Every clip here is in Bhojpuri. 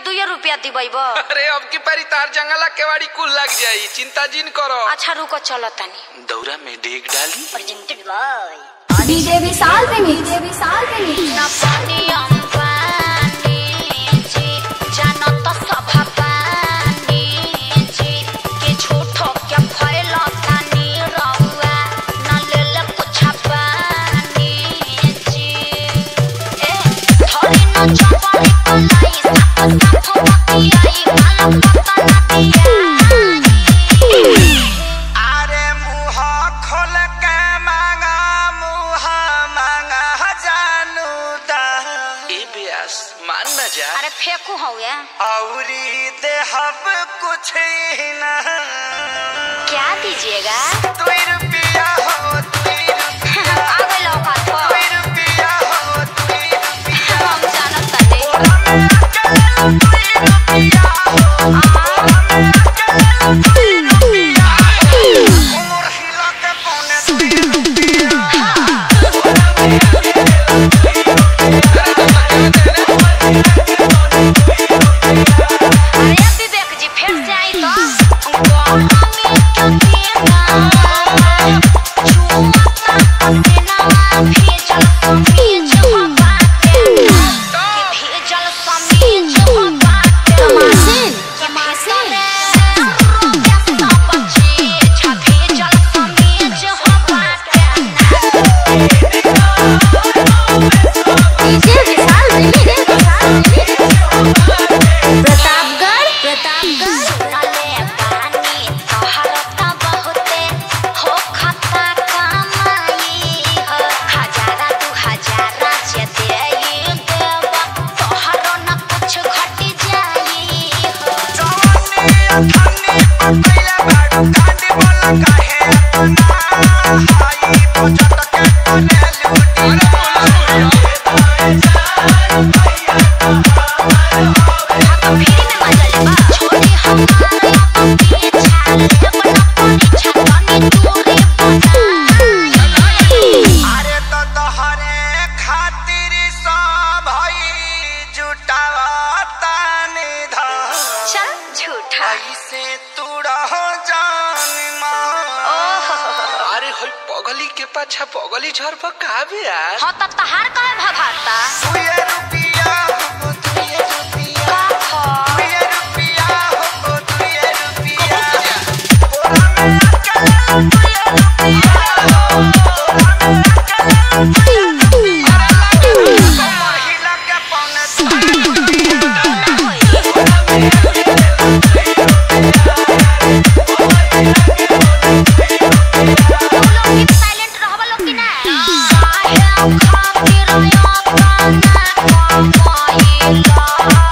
दुए रुपया दिबैब अरे अब की पारी तार जंगला केवाड़ी कुल लग जाई चिंता जिन करो अच्छा रुको चलो तनी दौरा में डेग डाली प्रेजेंटेड बाय डीजे विशाल पे डीजे विशाल पे ना पानी अंबानी जी जानो तो सभा पानी जी के झूठो के फैला तानी रहुआ ना ले ले कुछ पानी जी ए थोड़ी ना चपड़ी कलाई साफ साफ मती आई काला पता ना दिया अरे मुह खोल के मांगा मुह मांगा जानू दा ए ब्यास मान न जा अरे फेंकू हवे औरी देहब कुछ ही ना क्या दीजिएगा दुई रुपया हो दुई रुपया आ गए लौकात पर दुई रुपया हो दुई रुपया हम जानत तनी उमर हिला के पौने दुई अरे विवेक जी फिर से आई तो गौरा में क्या देना चुमता पसीना भेजल समीज हो बाटे कि भेजल समीज हो बाटे तमाशिन, कि भेजल बच्चे छ भेजल समीज हो बाटे डीजे विशाल डीजे विशाल प्रतापगढ़ प्रतापगढ़ सुनले बानी तोहर त बहुते हो खता कमाई हो हजारा दू हजारा जे देई देब तोहरो न कुछ घट जाई हो तो फिर में मजल बा छोड़ी हमारे अपने छाल अपना परीक्षा कनी दूरी बनाई अरे तो तोहरे खातिर सब हई जुटावता निधन चल झूठा ऐसे तू रहो जान मां ओहो अरे होई पगली के पाछा पगली झर पर का ब्यास हाँ तब तहार काहे भगाता दुए रुपया हो दुए रुपया का खा दुए रुपया हो दुए रुपया महिला के पौने साइलेंट रहबा लोग कि ना काहे खातिर अपना कमाइला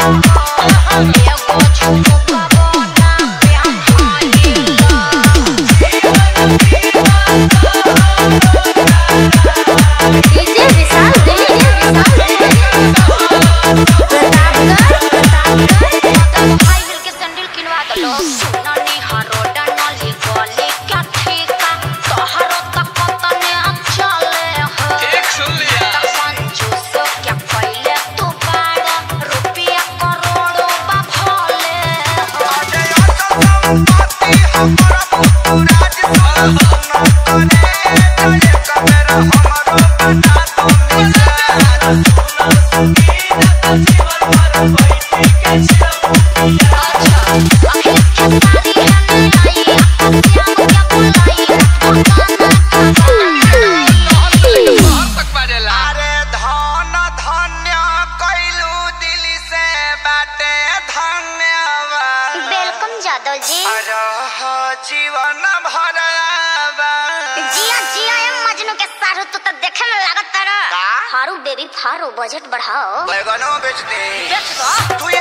एगो झुमका बना प्याइला डीजे विशाल डीजे विशाल प्रतापगढ़ प्रतापगढ़ भाई मिल के सैंडल किनवा दलो ननी हरो डनली गली क्या ठीका तोहरो तक तने चले हो एक सुन लिया त कंजूस क्या पहिले तू बाड़ा रुपया करोड़ों बा भले हो तक बाजेला अरे धन धन्य कैलू दिल से बाटे धन्यवाद वेलकम जादव जी रह जीवन भरवा जिया जिया ए मजनू के सारू तू तो देखे में लागत तारा का? हारू बेबी फारू बजट बढ़ाओ बैगनो बेच दे बेच दो दुई